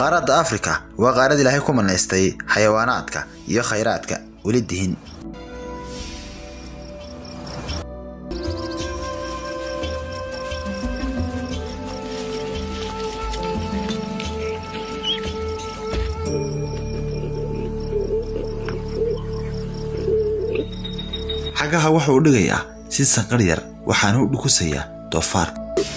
qaaradda afrika waa qaarad ilaahay ku manaystay xayawaanaadka iyo khayraadka weli dihin xagaha wuxuu u dhigayaa si sanqar yar waxaana u dhukusayaa doofaarka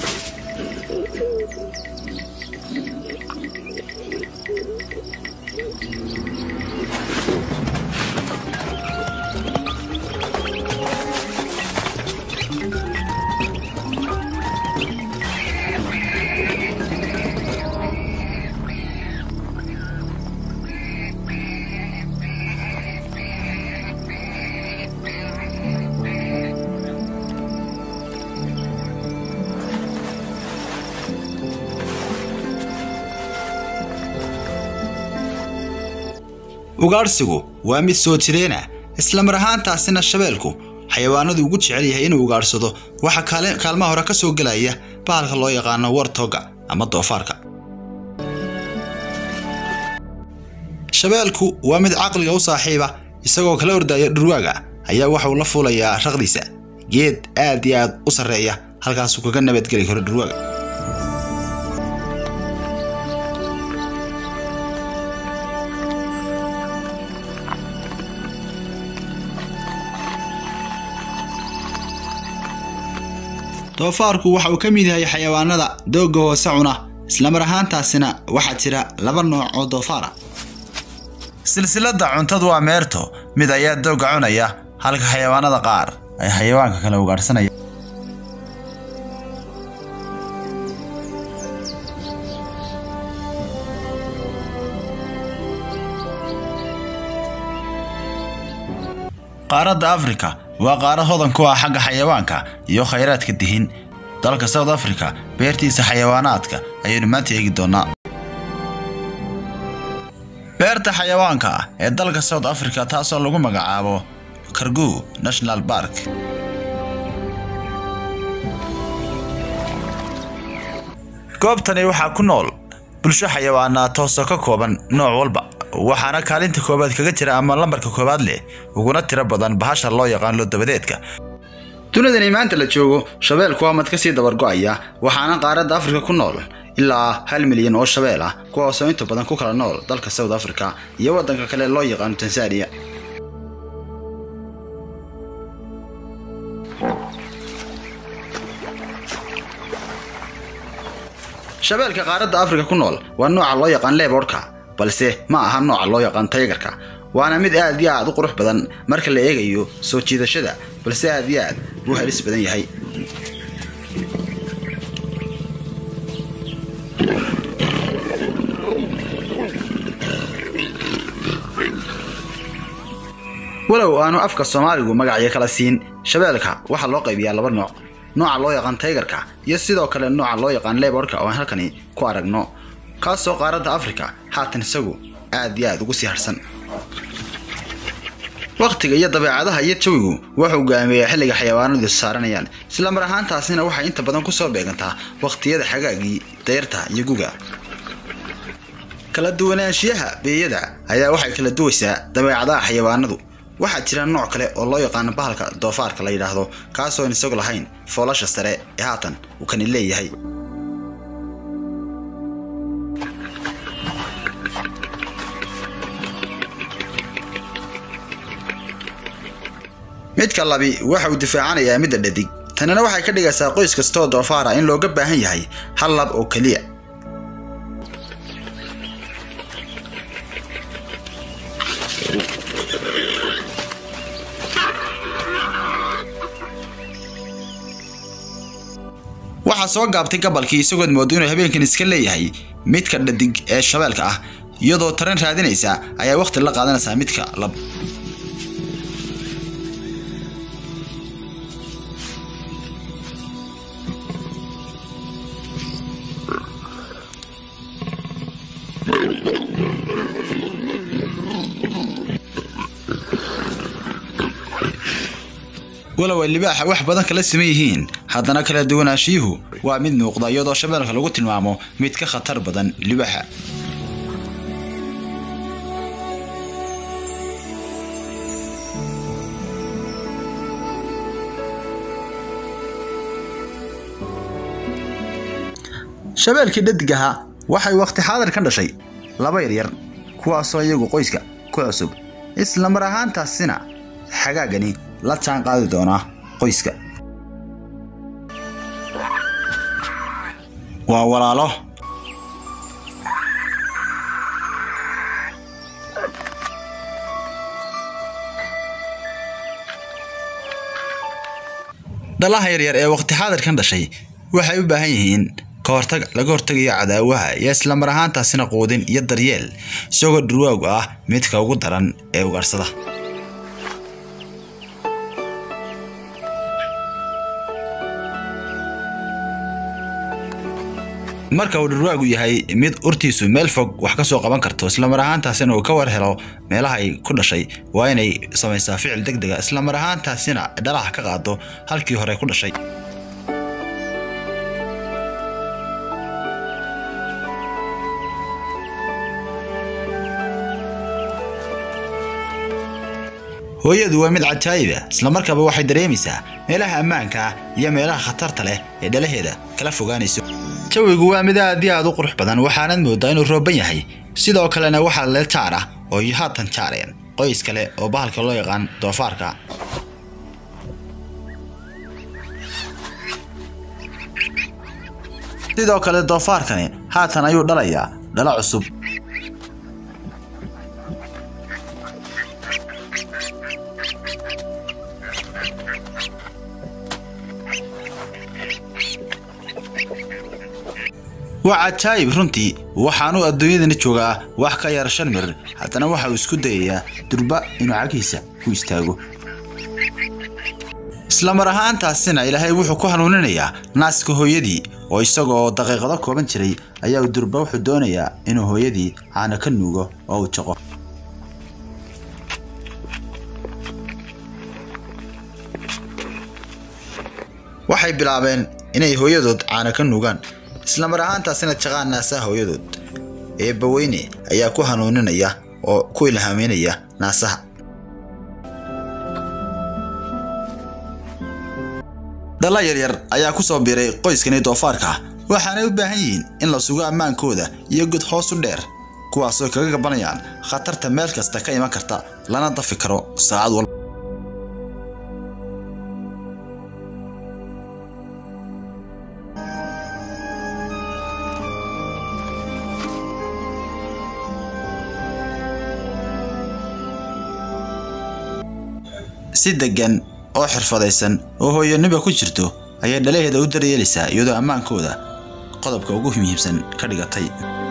ugaadhsigu waa mid soo jireena isla mar ahaantaasina shabeelku xayawaanadu ugu jecel yahay inuu ugaadhsado waxaa kaalmaha hore ka soo gelaya bahalka loo yaqaano wartoga ama doofaarka shabeelku waa mid caqliga u saaxiiba isagoo kala ordaya dhurwaaga ayaa waxauu la fuulayaa raqdiisa geed aad iyo aad u sarreeya halkaasuu kaga nabadgeli karo dhurwaaga doofaarku waxa uu ka mid yahay xayawaanada doogga hoose cuna islamar ahaantaasina waxaa jira laba nooc oo doofaara silsiladda cuntadu waa meerto mid ayaa doogga cunaya halka xayawaanada qaar ay xayawaanka kale ugaadhsanaya qaaradda afrika waa qaarad hodan ku ah xagga xayawaanka iyo khayraadka dihin dalka south africa beertiisa xayawaanaadka ayaynu maanta eegi doonnaa beerta xayawaanka ah ee dalka south africa taasoo lagu magacaabo kargu national bark goobtani waxaa ku nool bulsho xayawaanaa toosoo ka kooban nooc walba waxaana kaalinta koowaad kaga jira ama lambarka koowaad leh uguna tiro badan bahasha loo yaqaan lodabadeedka dunidani maanta la joogo shabeelku waa mad ka sii dabargo'aya waxaana qaaradda afrika ku nool ilaa hal milyan oo shabeel ah kuwaasoo inta badan ku kala nool dalka south africa iyo waddanka kale loo yaqaano tanzaniya shabeelka qaaradda afrika ku nool waa nooca loo yaqaan leebordka balse ma aha nooca loo yaqaan taygarka waana mid aad iyo aad u qurux badan marka la eegayo soo jiidashada balse aad iyo aad buu halis badan yahay walow aanu afka soomaaligu magacyo kala siin shabeelka waxaa loo qaybiyaa laba nooc nooca loo yaqaan taygarka iyo sidoo kale nooca loo yaqaan leborka oo aan halkani ku aragno kaasoo qaaradda afrika haatan isagu aad iyo aad ugu sii harsan wakhtiga iyo dabeecadaha iyo jawigu wuxuu go'aameeyaa xilliga xayawaanadu saaranayaan isla mar ahaantaasina waxay inta badan ku soo beegantaa wakhtiyada xagaagii dayrta iyo guga kala duwanaanshiyaha beeyada ayaa waxay kala duwaysaa dabeecadaha xayawaanadu waxaa jira nooc kale oo loo yaqaano bahalka doofaarka la yidhaahdo kaasoon isagu lahayn foolasha sare ee haatan uu kani leeyahay midka labi waxa uu difaacanayaa midda dhadig tanina waxay ka dhigaysaa qoys kastaoo doofaara in looga baahan yahay hal lab oo keliya waxaa soo gaabtay gabalkii isagood moodo inuu habeenkan iska leeyahay midka dhadig ee shabeelka ah iyadoo taran raadinaysa ayaa wakhti la qaadanaysaa midka lab walow ay libaaxa wax badan kala siman yihiin haddana kala duwanaashiyuhu waa mid muuqda iyadoo shabeelka lagu tilmaamo mid ka khatar badan libaaxa shabeelkii dhadig ahaa waxay waqti xaadir ka dhashay laba yaryar kuwaasoo iyagu qoyska ku cusub isla mar ahaantaasina xagaagani la jaan qaadi doonaa qoyska waa walaalo dhalaha yaryar ee waqti xaadirkan dhashay waxay u baahan yihiin ka hortag laga hortagayo cadaawaha iyo isla mar ahaantaasina quudin iyo daryeel isagoo dhurwaagu ah midka ugu daran ee ugaadhsada marka uu dhurwaagu yahay mid urtiisu meel fog wax ka soo qaban karto islamar ahaantaasina uu ka war helo meelaha ay ku dhashay waa inay samaysaa ficil deg dega islamar ahaantaasina dhalaha ka qaado halkii hore ku dhashay hooyadu waa mid cajaayiba islamarkaaba waxay dareemaysaa meelaha ammaanka ah iyo meelaha khatarta leh ee dhalaheeda kala fogaanayso jawigu waa mid aad iyo aad u qurux badan waxaanad moodaa inuu rooban yahay sidoo kalena waxaa leel jaar ah oo iyo haatan jaareen qoys kale oo bahalka loo yaqaan doofaarka sidoo kale doofaarkani haatan ayuu dhalayaa dhalo cusub waa cajaayib runtii waxaanuu adduunyadani joogaa wax ka yar shan mir haddana waxa uu isku dayayaa durba inuu cagiisa ku istaago isla mar ahaantaasina ilaahay wuxuu ku hanuuninayaa naaska hooyadii oo isagoo daqiiqado kooban jiray ayaa uu durba wuxuu doonayaa inuu hooyadii caana ka nuugo oo uu jaqo waxay bilaabeen inay hooyadood caana ka nuugaan isla mar ahaantaasina jaqaan naasaha hooyadood eebbaweyne ayaa ku hanuuninaya oo ku ilhaameynaya naasaha dhalla yaryar ayaa ku soo biiray qoyskani doofaarka waxaanay u baahan yihiin in la sugo ammaankooda iyo god hoos u dheer kuwaasoo kaga gabanayaan khatarta meel kasta ka iman karta lana dafi karo saacad walba si deggan oo xirfadaysan oo hooyaniba ku jirto ayay dhalaheeda u daryeelaysaa iyadoo ammaankooda qodobka ugu muhiimsan ka dhigatay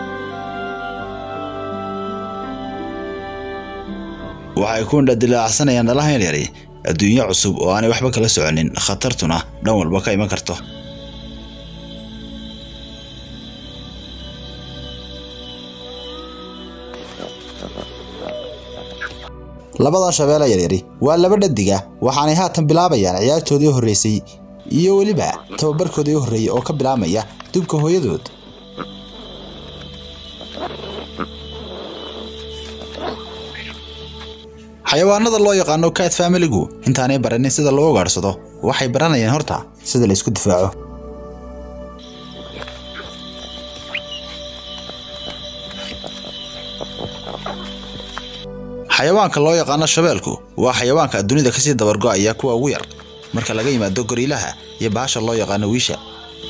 waxay ku indhadilaacsanayaan dhalaha yaryari adduunyo cusub oo aanay waxba kala soconin khatartuna dhan walba ka iman karto labadan shabeelle yaryari waa laba dhadiga waxaanay haatan bilaabayaan ciyaartoodii horreysay iyo weliba tababarkoodii horreeyey oo ka bilaabmaya dubka hooyadood xayawaanada loo yaqaano cat familigu intaanay baranin sida loo ugaadhsado waxay baranayaan horta sida la isku difaaco xayawaanka loo yaqaano shabeelku waa xayawaanka dunida kasii dabargo'aya kuwa ugu yar marka laga yimaado goriilaha iyo bahasha loo yaqaano wiisha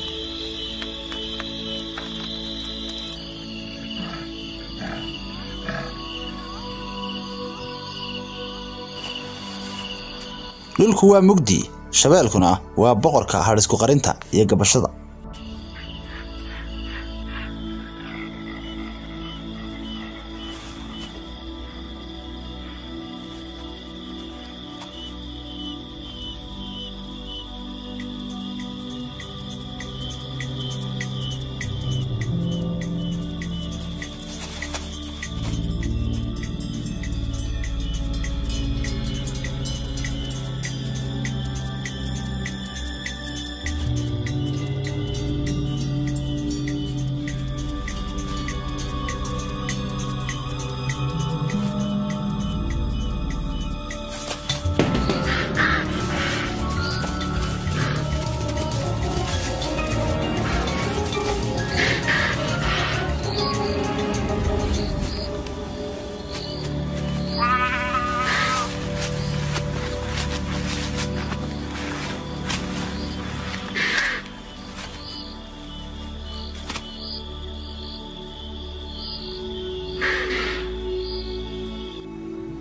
dhulku waa mugdi shabeelkuna waa boqorka hadhisku qarinta iyo gabashada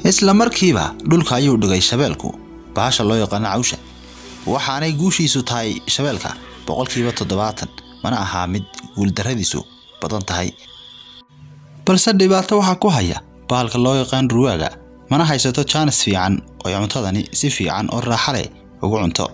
isla markiiba dhulka ayuu dhigay shabeelku bahasha loo yaqaano cawsha waxaanay guushiisu tahay shabeelka boqolkiiba toddobaatan mana ahaa mid guuldarradiisu badan tahay balse dhibaato waxaa ku haya bahalka loo yaqaan ruwaaga mana haysato jaanis fiican oy cuntadani si fiican oo raaxa leh ugu cunto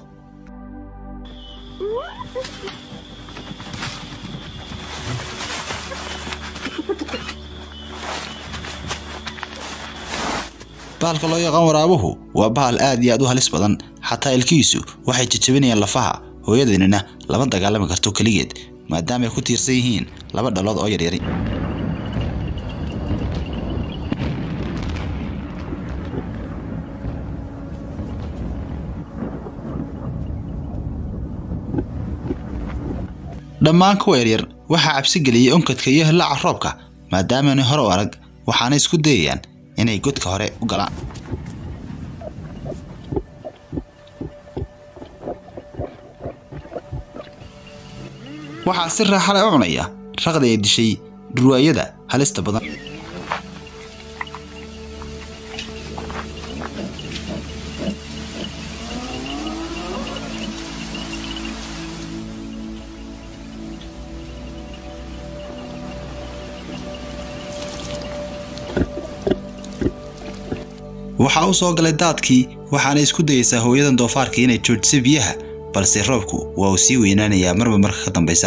bahalka loo yaqaan waraabuhu waa bahal aad iyo aad u halis badan xataa ilkihiisu waxay jajabinayaan lafaha hooyadeennina lama dagaalami karto keligeed maadaama ay ku tiirsan yihiin laba dhalood oo yaryari dhammaan kuwa yaryar waxaa cabsi geliyey onkadka iyo hillaaca roobka maadaamaanay hore u arag waxaana isku dayayaan inay godka hore u galaan waxaa si raaxa leh u cunaya raqdi ay dishay dhurwaayada halista badan waxaa u soo galay daadkii waxaana isku dayeysaa hooyadan doofaarkii inay joojisay biyaha balse roobku waa uu sii weynaanayaa marba marka ka dambaysa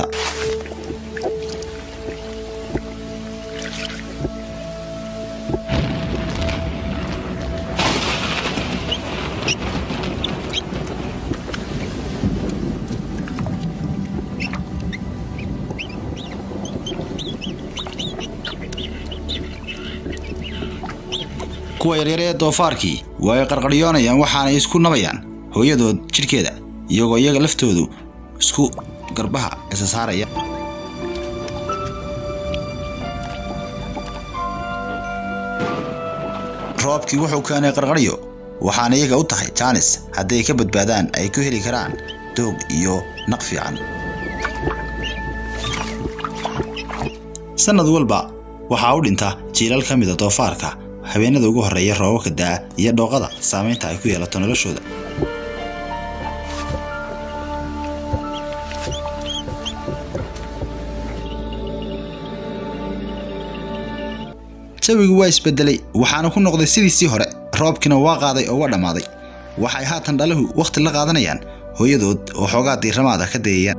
kuwa yaryar ee doofaarkii waa ay qarqaryoonayaan waxaanay isku nabayaan hooyadood jidhkeeda iyagoo iyaga laftoodu isku garbaha isa saaraya roobkii wuxuu keenay qarqaryo waxaana iyaga u tahay jaanis hadday ka badbaadaan ay ku heli karaan doog iyo naq fiican sannad walba waxaa u dhinta jiilal ka mida doofaarka habeenada ugu horreeya roobabka da'a iyo dhooqada saamaynta ay ku yeelato noloshooda jawigu waa isbedelay waxaana ku noqday sidiisii hore roobkiina waa qaaday oo waa dhammaaday waxay haatan dhalahu wakhti la qaadanayaan hooyadood oo xoogaa diiramaada ka dayayaan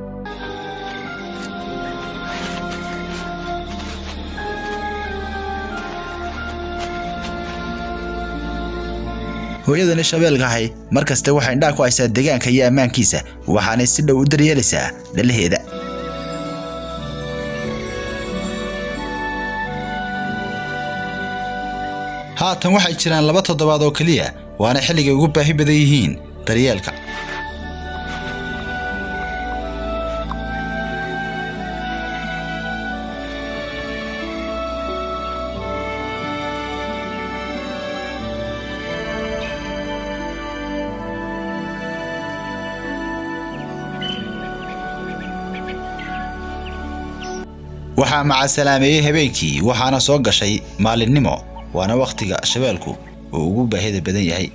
hooyadani shabeelkahay mar kaste waxay indhaha ku haysaa deegaanka iyo ammaankiisa waxaanay si dhow u daryeelaysaa dhalaheeda haatan waxay jiraan laba toddobaad oo keliya waana xilligay ugu baahi badan yihiin daryeelka waxaa macasalaameeyey habeenkii waxaana soo gashay maalinimo waana wakhtiga shabeelku uu ugu baahida badan yahay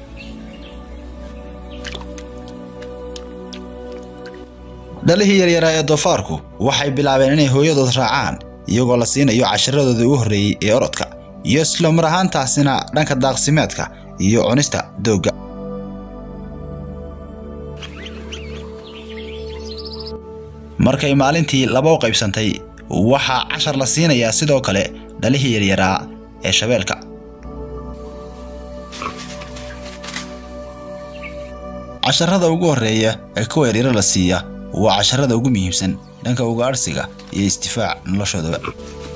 dhalihii yaryaraa ee doofaarku waxay bilaabeen inay hooyadood raacaan iyagoo la siinayo casharadooda ugu horreeyey ee orodka iyo isla mar ahaantaasina dhanka daaqsimeedka iyo cunista doogga markay maalintii laba u qaybsantay waxaa cashar la siinayaa sidoo kale dhalihii yaryaraa ee shabeelka casharada ugu horreeya ee kuwa yaryaro la siiya waa casharada ugu muhiimsan dhanka ugaadhsiga iyo isdifaac noloshoodaba